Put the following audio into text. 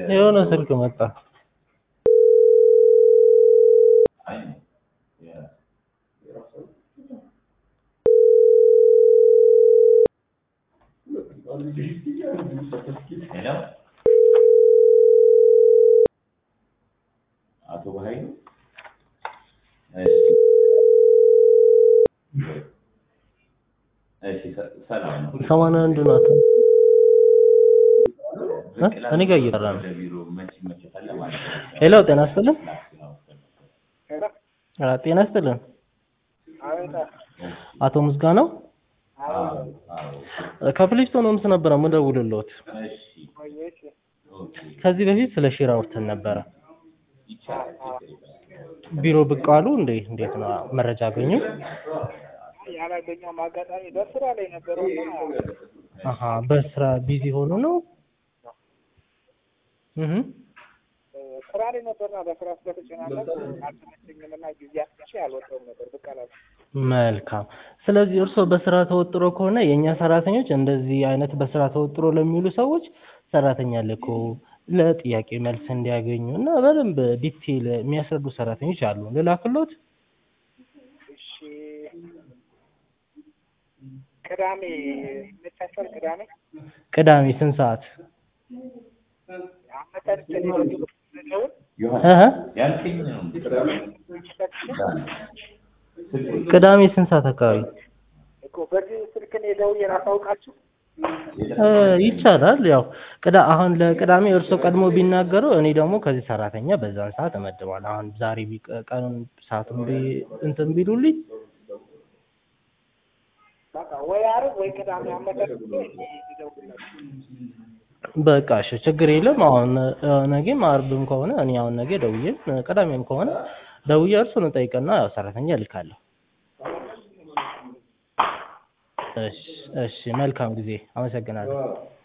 የሆነ ስልክ መጣ። ሄሎ አቶ በኃይሉ እሺ ሰ- ሰላም ነው። ሰማንያ አንድ ናት። እ? እኔ ጋር እየጠራ ነው። ወደ ቢሮ መች ይመችታል ማለት ነው። ሄሎ ጤና ይስጥልን። ሄሎ አ፣ ጤና ይስጥልን። አቤት አቶ ምስጋናው አዎ አዎ ከፕሌስቶን ሆምስ ነበረ የምደውልልዎት። እሺ ቆየሽ ኦኬ ከዚህ በፊት ስለ ሼር አውርተን ነበረ። ይቻላል ችግር የለም። ቢሮ ብቅ አሉ እንዴ? እንዴት ነው መረጃ አገኙ? ያላገኘውም አጋጣሚ በስራ ላይ ነበረው እና አሀ በስራ ቢዚ ሆኖ ነው። እህ ስራ ላይ ነበርና በስራ ስለተጨናነቅ አልተመቸኝም እና ጊዜ አጥቼ አልወጣሁም ነበር ብቅ አላልኩም። መልካም። ስለዚህ እርስዎ በስራ ተወጥሮ ከሆነ የእኛ ሰራተኞች እንደዚህ አይነት በስራ ተወጥሮ ለሚውሉ ሰዎች ሰራተኛ ልኮ ለጥያቄ መልስ እንዲያገኙ እና በደንብ ዲቴይል የሚያስረዱ ሰራተኞች አሉ። ልላክሎት? እሺ ቅዳሜ ይመቻቸዋል? ቅዳሜ ቅዳሜ ስንት ሰዓት? አመቻችተን የደወል እህ ያልከኝ ነው። ቅዳሜ ስንት ሰዓት አካባቢ? እኮ በዚህ ስልክ እኔ ደውዬ ላሳውቃችሁ። እ ይቻላል። ያው ቅዳ አሁን ለቅዳሜ እርስዎ ቀድሞ ቢናገሩ እኔ ደግሞ ከዚህ ሰራተኛ በዛን ሰዓት እመድባለሁ። አሁን ዛሬ ቢቀ- ቀኑን ሰዓቱን ቢ እንትን ቢሉልኝ በቃ ወይ ዓርብ ወይ ቅዳሜ አመቻችቼ ልደውልላችሁ። በቃ እሺ፣ ችግር የለም። አሁን እ፣ ነገም አርብም ከሆነ እኔ አሁን ነገ ደውዬም እ፣ ቅዳሜም ከሆነ ደውዬ እርሱን እጠይቅና ያው ሰራተኛ እልካለሁ። እሺ፣ እሺ፣ መልካም ጊዜ። አመሰግናለሁ።